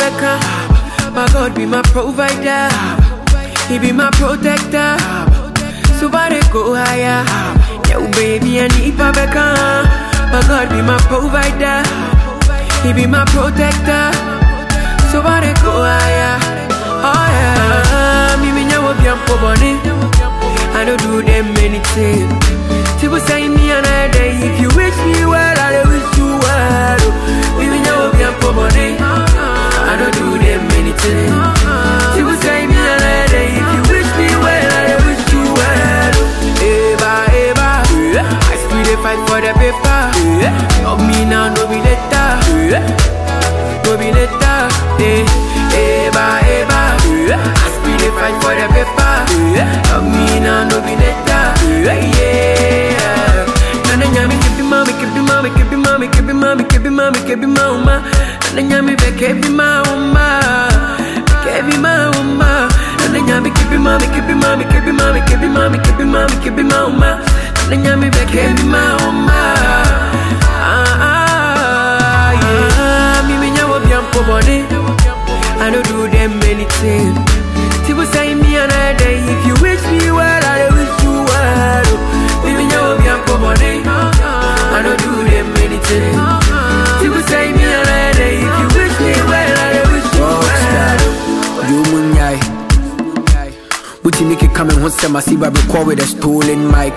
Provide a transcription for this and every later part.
beka. My God be my provider. He be my protector. So far they go higher. Yo, baby, I need beka. My God be my provider. He be my protector. So far they go higher. Oh yeah. Me me nyawo biampo boni. I don't do them anything. People say me another day. If you wish me well, I will wish you well. Me me nyawo biampo boni. I don't do them anything. People say me another day. If you wish me well, I will wish you well. Eva, Eva, I still dey fight for the paper. Love me now, no be later. No be later. Eh, Eva, Eva, I still dey fight for the paper. Love me now, no be later. Yeah. Nana nyami kebi mami, kebi mami, kebi mami, kebi mami, kebi mami, kebi mama. Nana nyami be kebi mama, kebi mama. Nana nyami kebi mami, kebi mami, kebi mami, kebi mami, kebi mami, kebi mama. Nana nyami be kebi mama. Ah ah yeah. Me me nyawo biampo boni. I don't do them anything. People say me another day. If you wish me well, I wish you well. Me me nyawo biampo boni. I don't do them anything. People say me another day. If you wish me well, I wish you well. You munyai. Buti Mickey coming home, say, Masiba record with a stolen mic.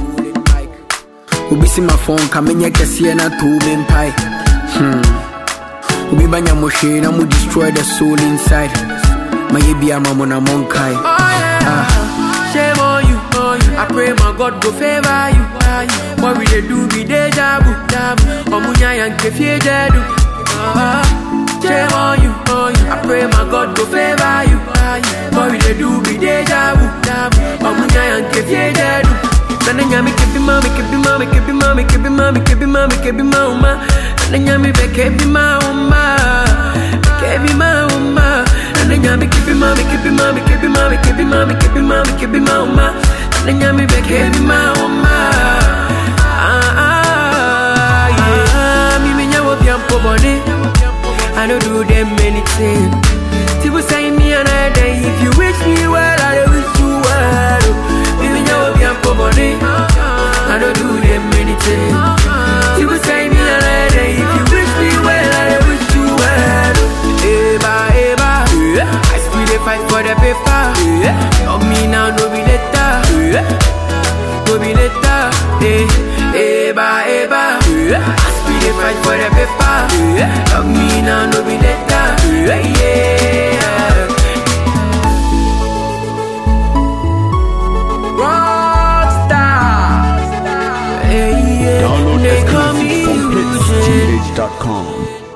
Ubi see my phone coming here, can see na two main pie. Hmm. Ubi banya moshe na mu destroy the soul inside. My baby, I'm on a monkai. Oh yeah. Shame on you, on you. I pray my God go favor you. What we dey do be deja vu, Omunya yanke fie jedu. Ah, Shame on you, on you. I pray my God go favor you. What we dey do be deja vu, Omunya yanke fie jedu. Nana nyami kebi mami, kebi mami, kebi mami, kebi mami, kebi mami, kebi mama. Nana nyami be kebi mama, kebi mama. Nana nyami kebi mami, kebi mami, kebi mami, kebi mami, kebi mami, kebi mama. Nana nyami be kebi mama. Ah ah yeah. Me me nyawo biampo boni. I don't do them anything. People say me another day. If you wish me well, I wish you well. Me me nyawo biampo boni. I don't do them anything. People say me another day. If you wish me well, I wish you well. Eva, Eva, I still dey fight for the paper. Love me now, no be later. No be later. Eh, Eva, Eva, I still dey fight for the paper. Love me now, no be later. Yeah. Rockstar. Hey, yeah. Download They call me exclusive from Eugene. PlexTeenage.com.